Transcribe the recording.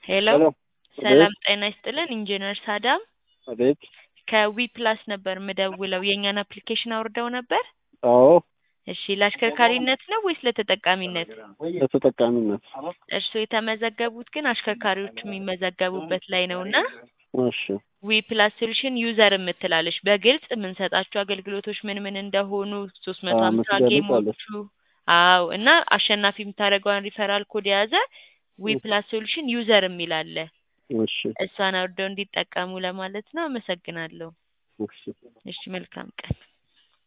ሄሎ ሄሎ ሰላም ጤና ይስጥልን ኢንጂነር ሳዳም አቤት ከዊ ፕላስ ነበር ምደውለው የእኛን አፕሊኬሽን አውርደው ነበር አዎ እሺ ለአሽከርካሪነት ነው ወይስ ለተጠቃሚነት ለተጠቃሚነት እርስዎ የተመዘገቡት ግን አሽከርካሪዎች የሚመዘገቡበት ላይ ነው እና እሺ ዊ ፕላስ ሶሉሽን ዩዘር የምትላለች በግልጽ የምንሰጣቸው አገልግሎቶች ምን ምን እንደሆኑ ሶስት መቶ አዎ፣ ሀምሳ የምትገልጽ ጌሞቹ አዎ እና አሸናፊ የምታደርገውን ሪፈራል ኮድ የያዘ ዊ ፕላስ ሶሉሽን ዩዘር የሚል አለ እሺ እሷን አውርደው እንዲጠቀሙ ለማለት ነው አመሰግናለሁ እሺ እሺ መልካም ቀን